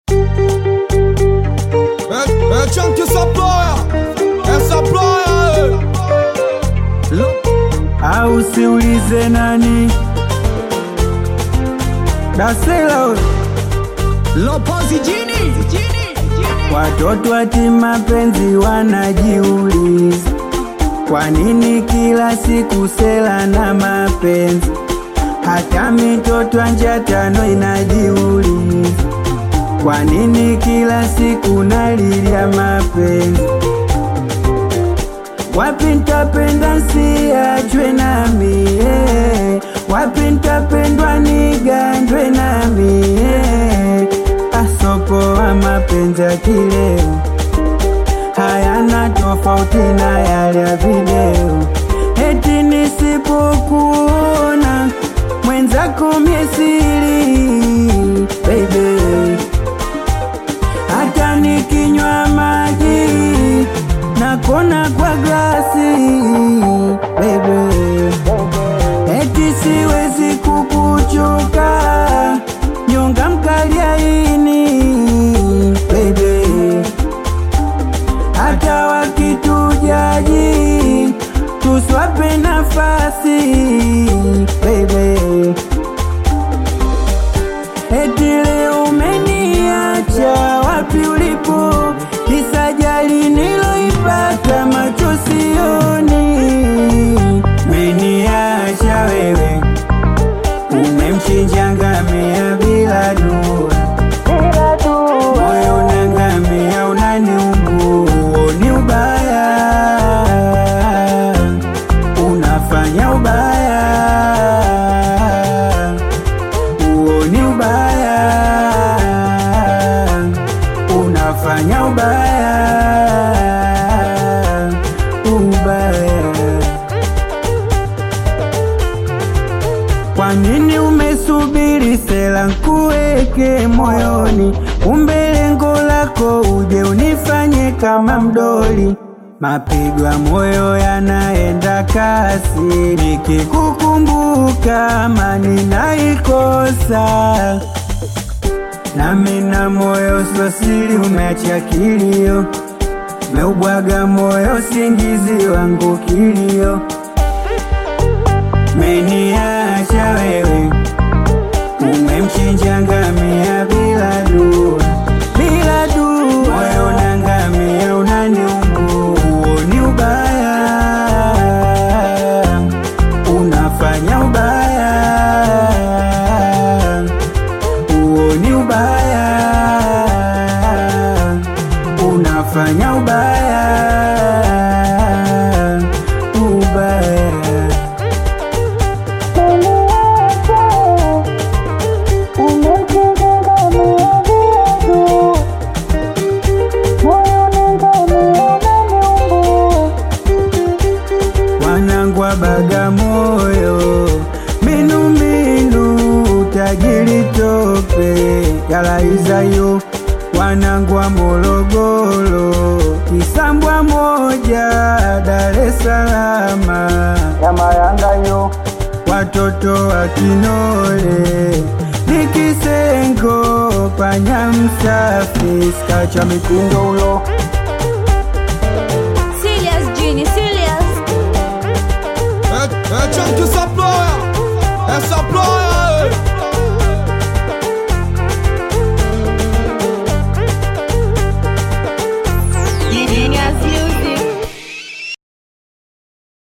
É, é Chunk essa ploia, essa ploia, au siulize nani dasela Lopozi Jini, watoto ati mapenzi wanajiuliza kwa nini kila siku sela na mapenzi hata mitoto anja tano inajiuliza kwa nini kila siku nalilia mapenzi wapi ntapenda siachwe nami eh. wapi ntapendwa nigandwe nami eh. asopoa mapenzi ya kileo hayana tofauti na yale ya video eti nisipokuona mwenzako miesiri baby hata nikinywa maji nakona kwa glasi baby eti siwezi kukuchoka nyonga mkaliaini baby hata wakitujaji tuswape nafasi baby eti leo umeniacha wapi ulipo kisajali niloipata macho sioni meniacha wewe umemchinja ngamia bila dua moyo unangamia unaniumbua ni ubaya unafanya ubaya huo ni ubaya unafanya ubaya ubaya kwa nini umesubiri sela nkuweke moyoni kumbe lengo lako uje unifanye kama mdoli mapigo ya moyo yanaenda kasi nikikukumbuka amani naikosa nami na moyo sosili umeacha kilio meubwaga moyo singizi wangu kilio meniacha wewe umemchinja ngamia bila dua bila dua moyo na ngamia unaniumbua huo ni ubaya unafanya ubaya huo ni ubaya unafanya ubaya ubaya wanangu wa Bagamoyo, minumbinu tajiri tope yalaizayo, wanangu wa Morogoro, Kisambwa moja Dar es Salaam ya Mayangayo, watoto wa Kinole Nikisengo panya msafi skacha mikundo ulo